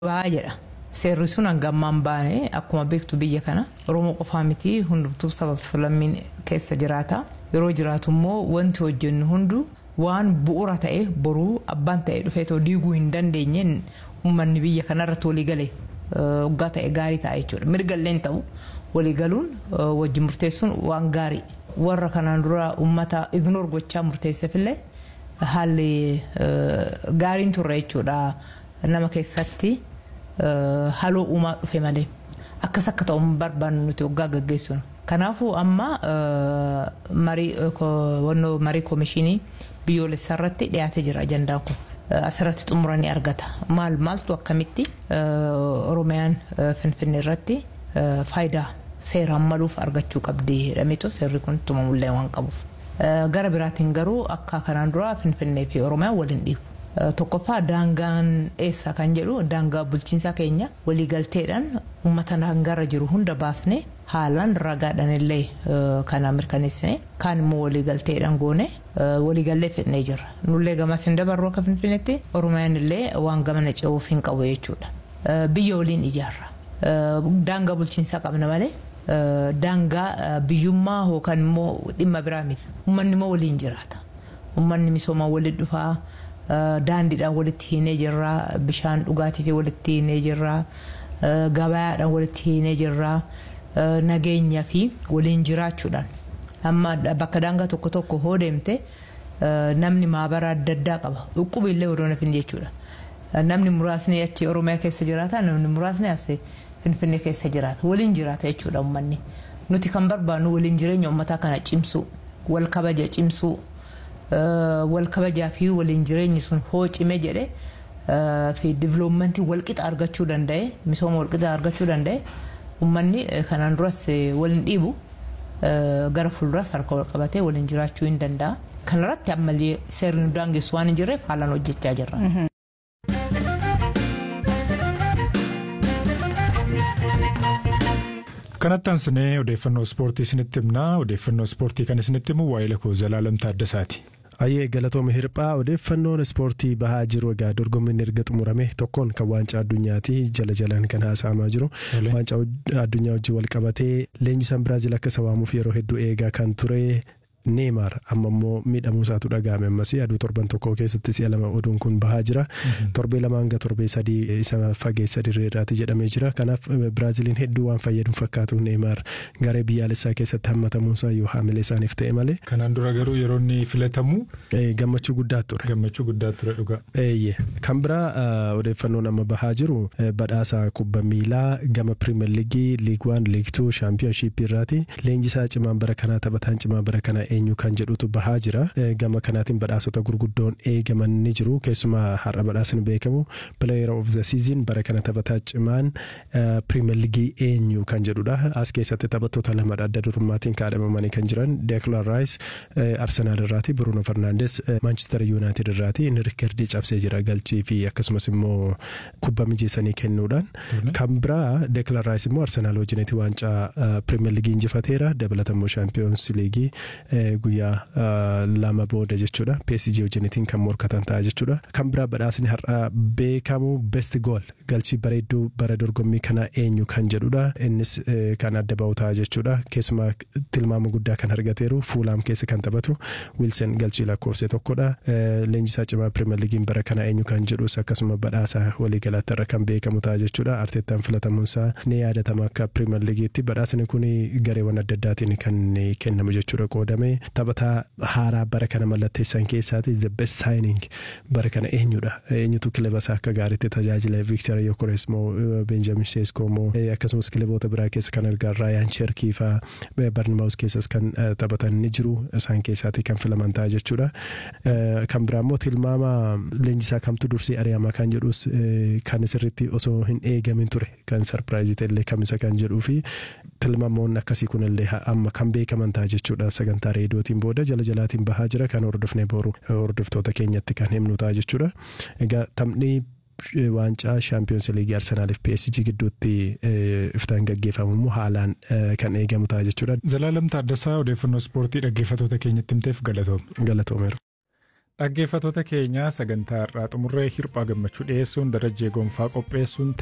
ba'aa jedha. Seerri sun hangammaan baane akkuma beektu biyya kana Oromoo qofaa miti hundumtuu sabaaf lammiin keessa jiraata. Yeroo jiraatu immoo wanti hojjennu hundu waan bu'uura ta'e boruu abbaan ta'e dhufeetoo diiguu hin dandeenyeen uummanni biyya kanarratti walii galee waggaa ta'e gaarii ta'a jechuudha. Mirga illee hin ta'u walii galuun wajjin murteessuun waan gaarii. Warra kanaan dura uummata ignoor gochaa murteesseefillee haalli gaariin turre jechuudha nama keessatti. haloo uumaa dhufe malee akkas akka ta'u barbaannu nuti waggaa gaggeessuun. Kanaafuu amma marii koomishinii biyyoolessaa irratti dhiyaatee jira ajandaan kun. Asirratti xumuranii argata. Maal maaltu akkamitti Oromiyaan Finfinnee irratti faayidaa seeraan maluuf argachuu qabdi jedhameetu seerri kun tumamullee waan qabuuf. Gara biraatiin garuu akka kanaan dura Finfinnee fi Oromiyaan waliin dhiibu. Tokkoffaa daangaan eessa kan jedhu daangaa bulchiinsaa keenya waliigalteedhaan uummata daangaarra jiru hunda baasnee haalaan ragaadhaan illee kana mirkaneessine kaan immoo waliigalteedhaan goone waliigallee fidnee jirra. Nullee gamas hin dabarru akka finfinnetti Oromiyaan illee waan gamana ce'uuf hin qabu jechuudha. Biyya waliin ijaarra. Daangaa bulchiinsaa qabna malee daangaa biyyummaa yookaan immoo dhimma biraa miti. Uummanni immoo waliin jiraata. Uummanni misoomaa waliin dhufaa. daandiidhaan walitti hiinee jirra bishaan dhugaatiitiin walitti hiinee jirra gabayaadhaan walitti hiinee jirra nageenya fi waliin jiraachuudhaan amma bakka daangaa tokko tokko hoo deemte namni maabara adda addaa qaba dhukkuba illee odoo nafin jechuudha namni muraasni achi oromiyaa keessa jiraata namni muraasni as finfinnee keessa jiraata waliin jiraata jechuudha uummanni nuti kan barbaannu waliin jireenya uummataa kana cimsuu wal kabaja cimsuu wal kabajaa fi waliin jireenyi sun hoo cime jedhe fi diviloomantii walqixa argachuu danda'e misooma walqixa argachuu danda'e uummanni kanaan duras waliin dhiibu gara fuulduras harka wal qabatee waliin jiraachuu hin danda'a. Kanarratti ammallee seerri nu daangessu waan hin jirreef haalaan hojjechaa jirra. kanatti aansinee odeeffannoo ispoortii isinitti himnaa odeeffannoo ispoortii kan isinitti himu waa'ee lakoo zalaalam taaddasaati. Ayyee galatooma hirphaa odeeffannoon ispoortii bahaa jiru egaa dorgommiin erga xumurame tokkoon kan waancaa addunyaati jala jalaan kan haasa'amaa jiru waancaa addunyaa wajjin wal qabatee leenjisaan biraazil akka isa waamuuf yeroo hedduu eegaa kan ture. Neemaar amma immoo miidhamuu isaatu dhaga'ame ammas aduu torban tokko keessatti si'a lama oduun kun bahaa jira. Torbee lama hanga torbee sadii isa fageessa dirreedhaati jedhamee jira. Kanaaf Biraaziliin hedduu waan fayyadu fakkaatu Neemaar garee biyyaalessaa keessatti hammatamuunsaa yoo haamilee isaaniif ta'e malee. Kanaan dura garuu yeroo inni filatamu. Gammachuu guddaa ture. Gammachuu guddaa ture dhugaa. Eeyyee kan biraa odeeffannoon amma bahaa jiru badhaasa kubba miilaa gama pirimeer liigii liig waan liig tuu shaampiyoonshiippii irraati. Leenjisaa cimaan bara kanaa taphataan cimaa bara kanaa eenyu kan jedhutu bahaa jira gama kanaatiin badhaasota gurguddoon eegaman ni jiru keessumaa har'a badhaasni beekamu player of the season bara kana taphataa cimaan pirimeer liigii eenyu kan jedhudha as keessatti taphattoota lamadha adda durummaatiin kaadhamamanii kan jiran deeklan raayis arsenaal irraati bruno fernandes maanchister yuunaayitid irraati inni riikardii cabsee jira galchii fi akkasumas immoo kubba mijeessanii kennuudhaan kan biraa deeklan raayis immoo arsenaal wajjinitti waancaa pirimeer liigii injifateera dabalatammoo shaampiyoons liigii guyyaa lama booda jechuudha PSG wajjinitiin kan morkatan ta'a jechuudha kan biraa badhaasni har'a beekamu best goal galchii bareedduu bara dorgommii kana eenyu kan jedhudha innis kan adda ba'u ta'a jechuudha keessumaa tilmaama guddaa kan argateeru fuulaam keessa kan taphatu wiilsen galchii lakkoofse tokkodha leenjisaa cimaa pirimeer liigiin bara kana eenyu kan jedhus akkasuma badhaasa waliigalaatti irra kan beekamu ta'a jechuudha arteettaan filatamuunsaa ni yaadatama akka pirimeer liigiitti badhaasni kun gareewwan adda addaatiin kan kennamu jechuudha qoodame taphataa haaraa bara kana mallatteessan keessaati the best signing bara kana eenyudha eenyutu kilaba isaa akka gaariitti tajaajila Victor Yokores moo Benjamin Sesko moo akkasumas kilaboota biraa keessa kan argaa Ryan Cherki faa Barnamaus keessas kan taphatan ni jiru isaan keessaati kan filaman ta'a jechuudha kan biraa immoo tilmaama leenjisaa kamtu dursee ari'amaa kan jedhus kan sirriitti osoo hin eegamin ture kan sarpiraayizii ta'ellee kamisa kan jedhuu fi tilmaamoonni akkasii kunillee amma kan beekaman ta'a jechuudha sagantaa reediyootiin booda jala jalaatiin bahaa jira kan hordofnee boru hordoftoota keenyatti kan himnu ta'a jechuudha. Egaa taphni waancaa shaampiyoons liigii arsenaaliif PSG gidduutti iftaan gaggeeffamu immoo haalaan kan eegamu ta'a jechuudha. Zalaalam Taaddasaa odeeffannoo ispoortii dhaggeeffattoota keenyatti himteef galatoomi. Galatoomeera. Dhaggeeffattoota keenya sagantaa har'aa xumurree hirphaa gammachuu dhiyeessuun darajjee gonfaa qopheessuun